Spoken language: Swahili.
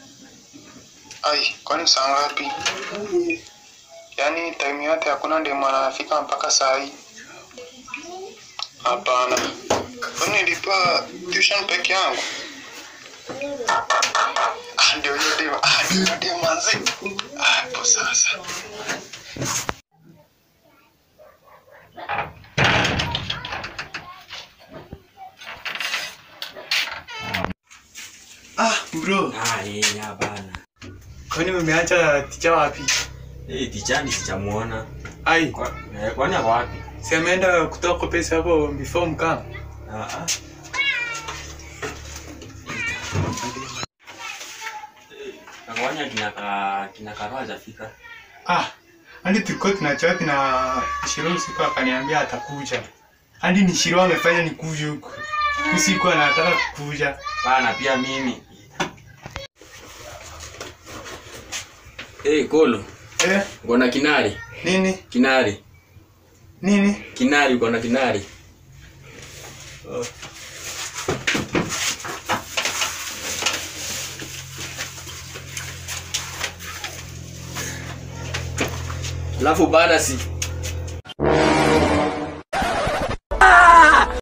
Ai, kwani saa ngapi? Yaani time yote hakuna ndemo anafika mpaka saa hii? Hapana. Kwani nilipa tuition peke yangu? Ah, ndio hiyo demo. Ah, ndio hiyo demo manzi. Ah, hapo sasa. Ah, bro. Ah, eh, ya bana. Kwani umeacha ticha wapi? Eh, tichani sijamuona. Ai, Kwa, eh, kwani ako wapi? si ameenda kutoa pesa hapo before mkam. Ah, ah. Nakwanya kina ka kina Karwa hajafika. Ah, hadi tulikuwa tunachati na Shiro usiku akaniambia atakuja. Hadi ni Shiro amefanya nikuje huku. Usiku anataka kukuja. Bana pia mimi. Eh, Kolo, Eh, uko na kinari? nini? Kinari. Nini? Kinari uko na kinari? Alafu baada si